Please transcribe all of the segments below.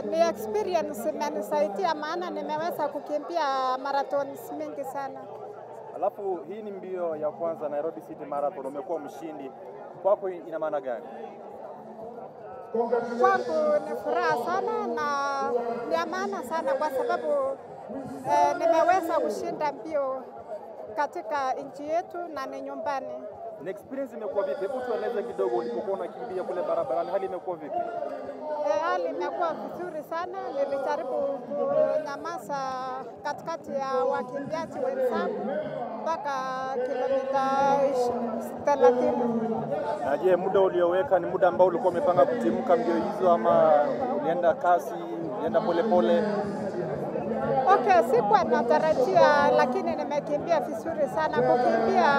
ni experience imenisaidia, maana nimeweza kukimbia marathons mingi sana. Alafu hii ni mbio ya kwanza Nairobi City Marathon, umekuwa mshindi. Kwako ina maana gani? Kwangu ni furaha sana na ni ya maana sana kwa sababu eh, nimeweza kushinda mbio katika nchi yetu na ni nyumbani. Na experience imekuwa vipi? Hebu tueleze kidogo, ulipokuwa unakimbia kule barabarani, hali imekuwa vipi? Eh, hali imekuwa vizuri sana. Nilijaribu kunyamaza katikati ya wakimbiaji wenzangu mpaka kilomita thelathini. Na je, muda ulioweka ni muda ambao ulikuwa umepanga kutimka mbio hizo, ama ulienda kasi, ulienda polepole? Okay, sikuwa natarajia, lakini nimekimbia vizuri sana. Kukimbia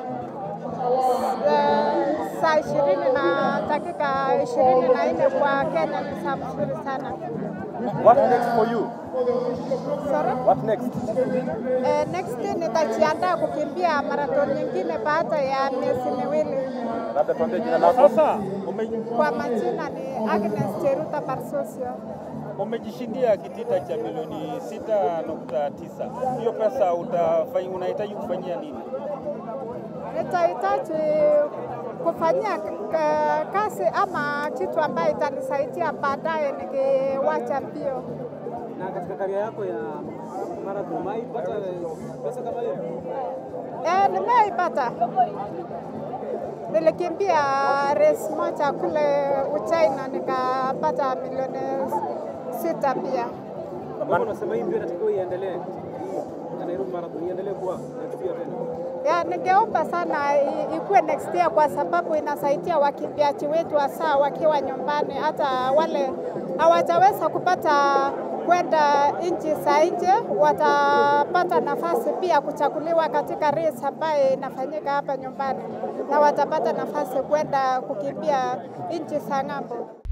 eh, saa ishirini na dakika ishirini na nne kwa Kenya ni saa mzuri sana. What next for you? Sorry? What next? Eh, next nitajiandaa kukimbia marathon nyingine baada ya miezi miwili. Labda tuambie jina lako. Sasa ume, Kwa majina ni Agnes Cheruta Barsosio. umejishindia kitita cha milioni 6.9. Hiyo pesa utafanya, unahitaji kufanyia nini? Nitahitaji kufanyia k- kazi ama kitu ambayo itanisaidia baadaye nikiwacha mbio. Na katika karia yako ya marathon umeipata pesa kama hiyo? Eh, nimeipata. Nilikimbia race moja kule Uchina nikapata milioni sita pia. Mbona unasema hii mbio inatakiwa iendelee? Na Nairobi marathon iendelee kuwa next year tena? Ya, ningeomba sana i- ikuwe next year kwa sababu inasaidia wakimbiaji wetu hasa wakiwa nyumbani, hata wale hawajaweza kupata kwenda nchi za nje watapata nafasi pia kuchaguliwa katika race ambayo inafanyika hapa nyumbani, na watapata nafasi kwenda kukimbia nchi za ng'ambo.